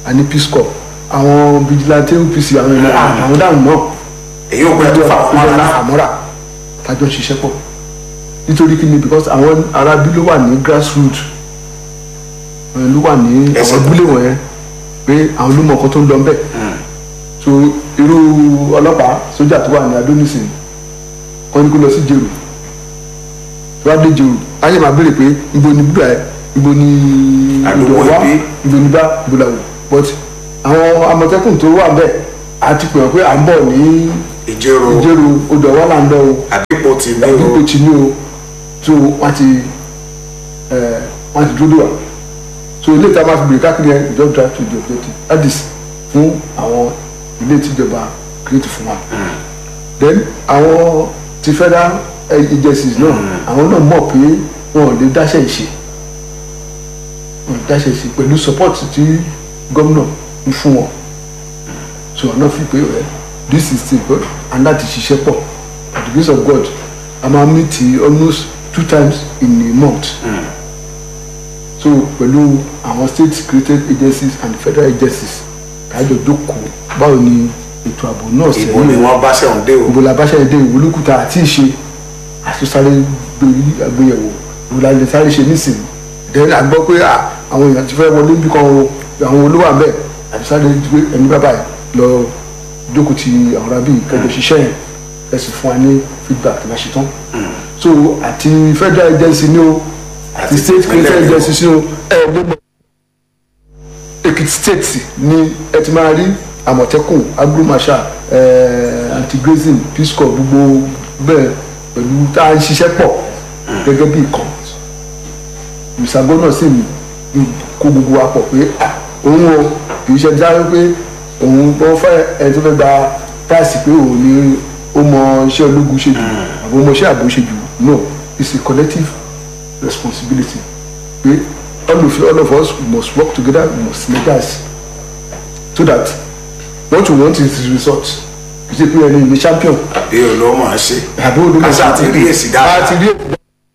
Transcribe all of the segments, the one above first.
àní peace corps àwọn vigilante OPC àwọn ìlú àwọn dáhùn náà èyí ò gbẹ tó fà wọn ìjọba mọ́ra àmọ́ra tájọ́ ń ṣiṣẹ́ pọ̀ nítorí kí ni because àwọn arábí ló wà ní grassroot ẹ̀, ló wà ní Ẹsẹ̀ àwọn abúlé wọ̀nyẹn pé àwọn ló mọ nǹkan tó ń lọ ń bẹ̀ so irú ọlọ́pàá sójà tó wà ní adónísìn kọ́ ní kó lọ sí jèrò tó bá dé jèrò ayé máa béèrè pé ibo ni búdà ẹ ibo ni Àdúgbò ìdọ̀wá ibi. ibo ni bá ibo làwọ̀ but àwọn amọ̀tẹ́kùn tó wà bẹ́ẹ̀ àti pè wọ́n pé à ń bọ̀ ní ìjẹrò ìjẹ́rò odò ọ̀wá là ń lọ o àdìpọ̀ tì ní o dípò tí ní o tó wọ́n ti ẹ̀, wọ́n ti dúró dò wá so ilé ìta máa fi bèrè káàkiri ẹ̀ just drive to the objective that is fún àwọn ilé tíjọba create fún wa then àwọn ti federal eh, agencies náà àwọn náà mọ̀ pé wọn ò lè dáṣẹ́ ìṣe wọn ò lè dáṣẹ́ ìṣe pẹ̀lú support tí gómìnà ń fún wọn so ọ̀nà fi pé ẹ this is still good and láti ṣiṣẹ́ pọ̀ by the grace of God a máa meet almost two times in a month so pẹ̀lú àwọn state created agencies and federal agencies kájọ jókòó báwo ni ètò ààbò náà ìbò ni sẹ́yìn wọ́n bá ṣẹ̀wọ̀n dé o ìbò làbáṣẹ́ èdè ìwolúkúta àti ìṣe àtúnṣáré gbèrí àgbéyẹ̀wò ìwòlàlẹ̀ sáré ṣe nísìnyí ìdẹ́rẹ́ àgbọ́ pé à, àwọn èèyàn ti fẹ́ wọlé níbi kan o àwọn olówó àbẹ̀ àtúnṣáré gbé ẹni bàbá yìí lọ jókòó ti àwọn rábì kẹjọ ṣiṣẹ́ yẹn ẹ sì fún wa ní feedback tó bá ṣe tán so àti federal agency ni o àti Àti state ìpínlẹ̀ created ni o. agency ni o ẹ gbọ́dọ̀ Èkìtì state ni ẹ ti máa rí àmọ̀tẹ́kùn agromasha anti-grazing peace corps gbogbo bẹ́ẹ̀ pẹ̀lú tá a ń ṣiṣẹ́ pọ̀ gẹ́gẹ́ bí ìkan ìṣàgbọ́n náà sì ń kó gbogbo wa pọ̀ pé ah, òun o kì í ṣe dáhùn pé òun wọ́n fẹ́ ẹni tó fẹ́ gba táàsì pé òun ni ó mọ iṣẹ́ ológun ṣe jù àbí ó mọ iṣẹ́ ààbò ṣe jù no it's a collective responsibility pé all of all of us must work together we must synergize so that what we want is the result kì í ṣe pé ẹni ní champion bí o ló mọ̀ ọ́ ṣe àbí olùmọ̀ kásá ti rí èsì dáadáa àti rí èsì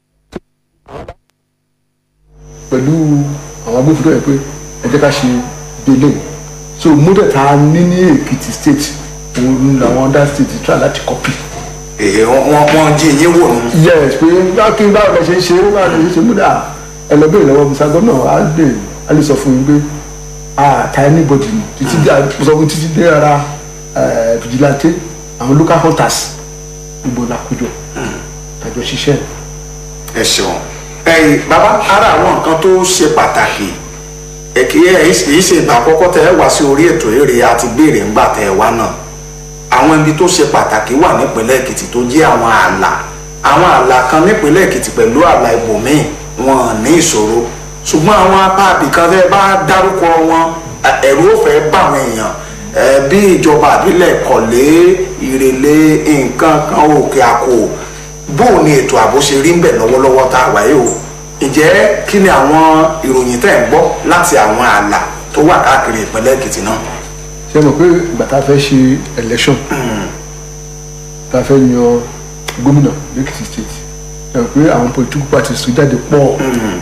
pẹ̀lú àwọn agbófinró yẹn pé ẹ jẹ́ ká ṣe délé so model tá a ní ní Èkìtì state òun làwọn other state try láti copy èyí wọ́n wọ́n jí yín wò nù yes pé báwo kí báwo lẹ ṣe ń ṣe báwo lẹ ṣe ń ṣe múdà ẹlẹgbẹ́ ìlọ́wọ́ musa gómìnà á lè á lè sọ fún yín pé àtà anybody ni títí dé sọ fún títí dé ara eh, vigilante àwọn local hunters gbogbo làkójọ tàjọ ṣiṣẹ́ ẹ ṣeun ẹ̀yin bàbá ara àwọn nǹkan tó ṣe pàtàkì ẹkì ẹ yìí ṣe ìgbà àkọ́kọ́ tẹ ẹ wá sí orí ètò èrè àti béèrè ńgbà tẹ ẹ wá náà àwọn ibi tó ṣe pàtàkì wà nípínlẹ̀ Èkìtì tó jẹ́ àwọn ààlà àwọn ààlà kan nípínlẹ̀ Èkìtì pẹ̀lú ààlà ibòmíì wọn ò ní ìṣòro ṣùgbọ́n àwọn apá àbìkan tẹ bá dárúkọ wọn ẹ̀rù ó fẹ́ bá àwọn èèyàn ẹ, bí ìjọba àbílẹ̀ kọ̀lé ìrèlè nǹkan kan òkè àkó bóò ni ètò ààbò ṣe rí ń bẹ̀ lọ́wọ́lọ́wọ́ tá a wáyé o ǹjẹ́ kí ni àwọn ìròyìn tẹ́ ń gbọ́ láti àwọn ààlà tó wà káàkiri ìpínlẹ̀ Èkìtì náà. ṣe mọ̀ pé ìgbà tá a fẹ́ ṣe election tá a fẹ́ yan gómìnà lẹ́kìtì state ṣe mọ̀ pé àwọn political parties tó jáde pọ̀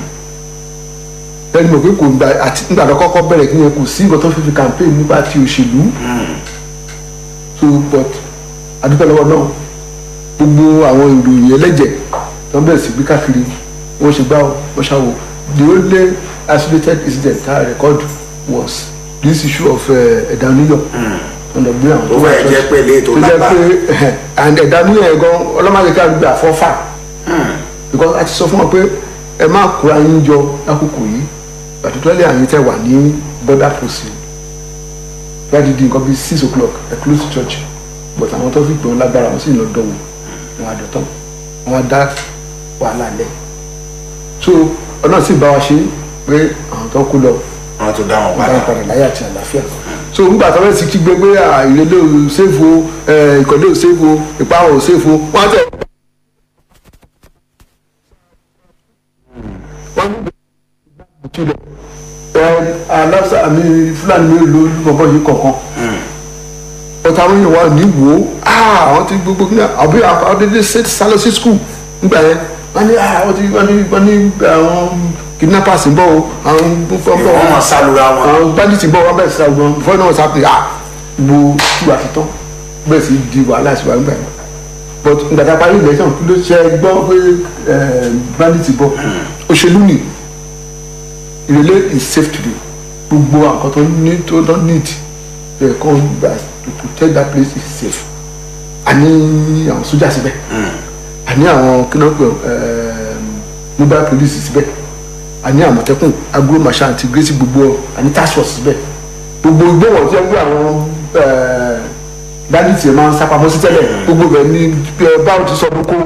ẹni mọ̀ pé kò gba àti nígbà tó kọ́kọ́ bẹ̀rẹ̀ kí yẹn kò sí nǹkan tó fi fi campaign nípa ti òṣèlú so but adúpẹ́ lọ́wọ́ náà gbogbo àwọn ìròyìn ẹlẹ́jẹ̀ tó ń bẹ̀rẹ̀ sí gbé káàkiri wọ́n ṣe gbá wọ́n ṣàwò the only isolated incident tá a record was this issue of ẹ̀dá níyọ̀ ọ̀nà gbé àwọn Tó fẹ́ jẹ́ pé ilé ètò tó jẹ́ lágbára. pé and ẹ̀dá níyọ̀ yẹn gan ọlọ́mọdé ká gbé àfọ́fà because a ti sọ fún wọn pé ẹ má kóra yín jọ lákòókò yìí particularly àyìn tẹ wà ní border post láti di nǹkan bíi six o'clock ẹ close to church but àwọn tó fi gbọ́n lágbára wọn sì ń lọ dọ̀wọ́ wọn àdọ̀tán wọn á dá wàhálà lẹ̀ so ọ̀nà sì bá wa ṣe pé àwọn tó kú lọ wọ́n tún dá wọn wọn bá padà. ń padà láyé àti àlàáfíà so nígbà tó fẹ́ẹ́ sì kígbe pé à, ìrẹ̀lẹ̀ ò ṣèfò ìkọ̀lẹ̀ ò ṣèfò ìpáhùn ò ṣèfò wọ́n á tẹ̀. wọ́n ní ìtúlẹ̀ aláṣà àmì fúlàní mi ló lọ́bọ̀ yìí kọ̀ọ̀kan ọ̀tá àwọn èèyàn wà ní wò ó àwọn ti gbogbo ní àbí àwọn dédé sálọ sí skul nígbà yẹn wọ́n ní àwọn ti wọ́n ní wọ́n ní àwọn kidnappers ń bọ̀ o àwọn fọ́n bọ̀ wọ́n mọ̀ sálura wọn. àwọn bandits ń bọ̀ wọ́n bẹ̀rẹ̀ sí àwọn before náà sáfì ah gbogbo tí wàá fi tán bẹ́ẹ̀ sì di wàhálà sí wa nígbà yẹn but nígbà tá a parí election kí ló ṣe gbọ́ pé eh, bandits bọ̀ òṣèlú ni ìrẹ̀lẹ̀ is safe today gbogbo àwọn tó ní tó lọ need ẹ̀ kọ́ gbà to protect that place is safe àní àwọn sójà síbẹ̀ àní àwọn kíná pé mobile police síbẹ̀ àní àmọ̀tẹ́kùn agro marshal àti gracie gbogbo àní task force síbẹ̀ gbogbo ìgbéwọ̀n tí wọ́n gbé àwọn bandits máa ń sápamọ́ sí tẹ́lẹ̀ gbogbo bẹ̀ ní báwo ti sọ boko